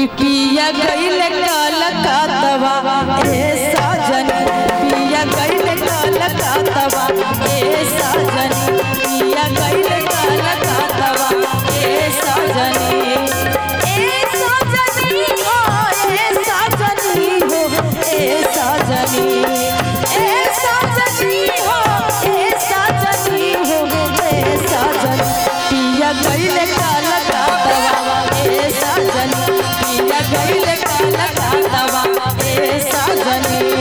पिया गईल कलकतवा ए साजन पिया गईल कलकतवा ए साजन पिया गईल कलकतवा ए साजनी ए साजनी हो ए साजनी हो ए साजनी ए साजनी हो ए साजनी हो ए साजन पिया गईल कलकतवा ए साजन पिया गईल कलकतवा ए साजनी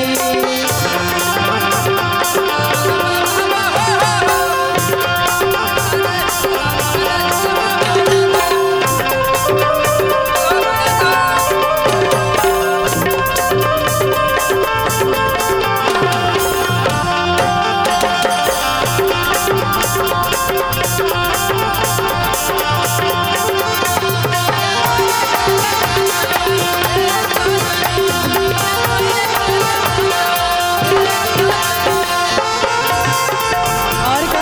और का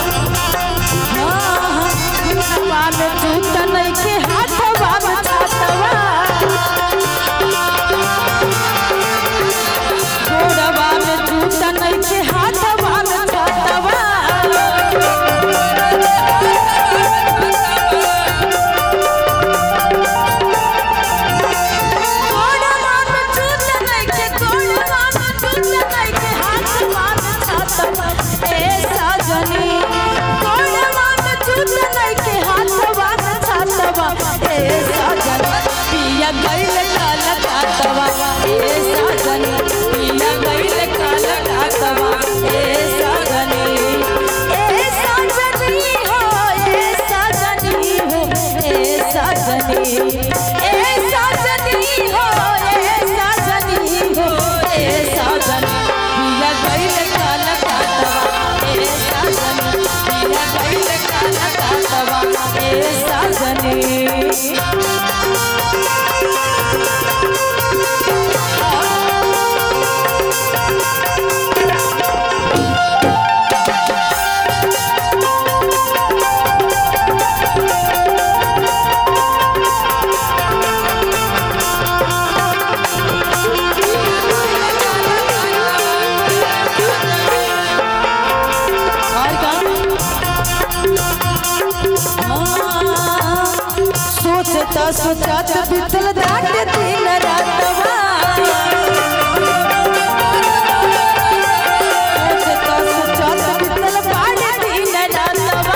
हाँ हाँ हाथवा में जूता नइखे हाथवा में छातवा गोड़वा में जूता नइखे हाथवा में छातवा गोड़वा में जूता नइखे गोड़वा में जूता नइखे हाथवा में छातवा ए साजनी गोड़वा में जूता नइखे हाथवा में छातवा ए साजन पिया गइल काला कातवा ए साजन पिया गइल काला कातवा ए साजनी ए साजनी हो ए साजनी हो ए साजनी ए साजनी हो ए साजनी हो ए साजन पिया गइल काला कातवा ए साजन पिया गइल काला कातवा ए साजनी और का हाँ, सोचता सोचत बितल रात दिन रातवा सोचता सोचत बितल बाड़ दिन रातवा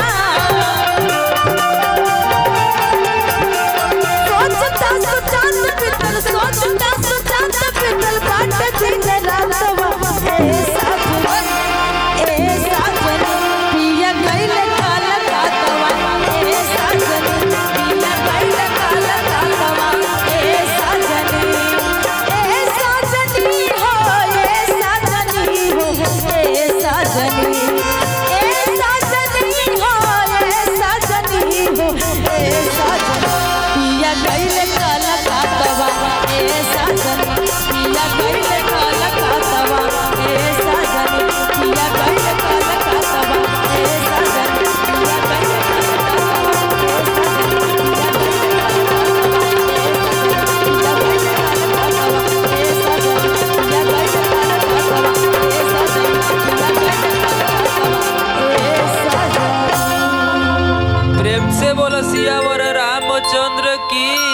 सोचता सोचत बितल सोचता सोचत बितल बाड़ दिन रातवा ए साजन ए साजन पिया गइल काला कातवा ए साजन पिया गइल काला कातवा ए साजन ए साजनी हो ए साजनी हो ए साजनी ए साजनी हो ए साजनी हो ए साजन पिया गइल काला कातवा ए साजन पिया गइल काला कातवा ए साजन पिया गइल काला कातवा ए साजन पिया गइल प्रेम से बोलो सियावर रामचंद्र की